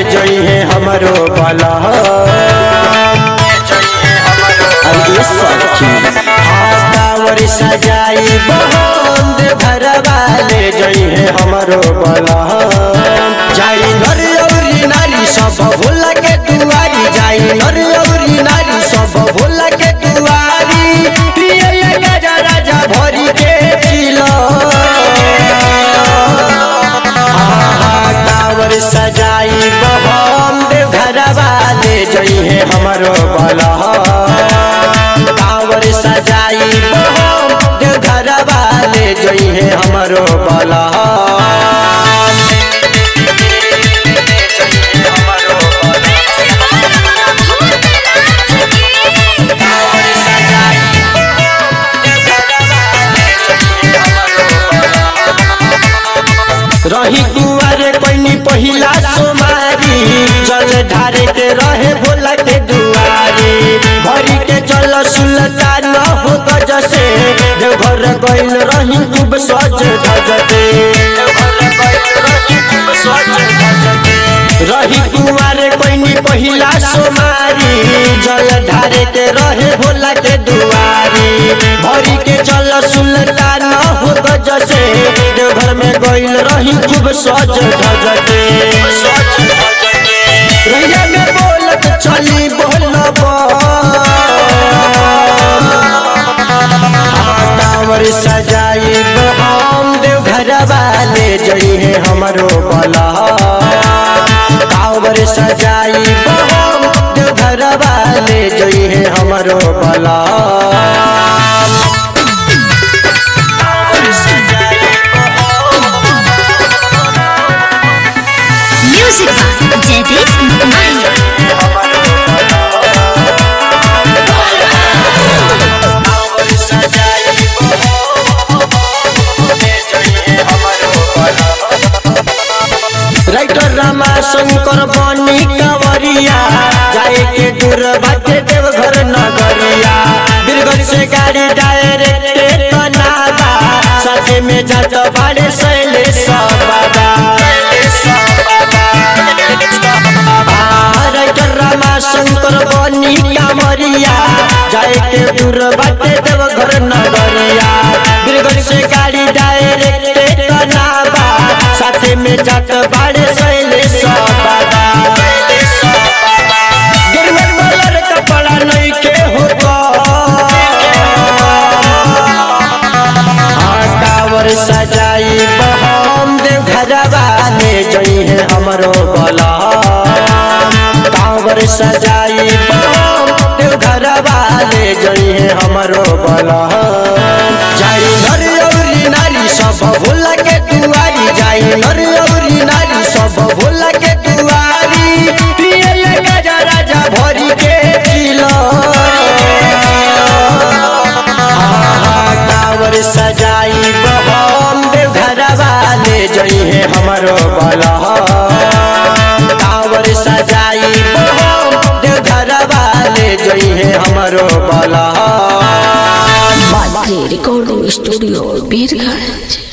जई है हमरो बला अरे सखी हाँ कांवर सजाई बंद भरवा ले जई है हमरो बला जाई नर औरी नारी सब भोला के दुआरी जाई नर औरी नारी सब भोला के दुआरी पिए गजा राजा भरी के पिलो कांवर सजाई बम देव घरवा ले जई है हमरो बला कांवर सजाई बम देव घरवा ले जई है हमरो बला रही कुआरे कोइनी पहिला सोमारी जल ढारे के रहे भोला के दुआरी भरी के जल सुलता न हो गज से देवघर गइल रही खूब सज धज के रही कुआरे कोइनी पहिला सोमारी जल ढारे के रहे भोला के दुआरी भरी के जल सुलता न हो गज से देवघर में गइल रही खूब सज धज के रैया में बोलत छली बोलब कांवर सजाई हम देव घरवा ले जई है हमरो बला कांवर सजाई हम देव घरवा ले जई है हमरो बला Music by Jaideep Mahir. Writer Rama Shankar बनी कंवरिया जाए के दूर बाटे देवघर नगरिया बिरगढ़ से गाड़ी डायरेक्ट कनाबा साथे में जात बाड़े सैले बाबा राइटर रामा शंकर बनी कंवरिया जाए के दूर बाटे देवघर नगरिया बिरगढ़ से गाड़ी डायरेक्ट कनाबा साथे में जात बाड़े सैले बाबा गिरवर वाला कपड़ा नहीं के होता टावर सजाई बहम देव घरवा ले जई है हमरो बला टावर सजाई बहम देव घरवा ले जई है हमरो बला जाई नर औरी नारी सब भोला के दुआरी जाई नर औरी नारी सब भोला के दुआरी पिए गजा राजा भरी के पिलो कांवर सजाई बम देव घरवा ले जई है हमरो बला कांवर सजाई बम देव घरवा ले जई है हमरो बला Recording Studio Birgaj.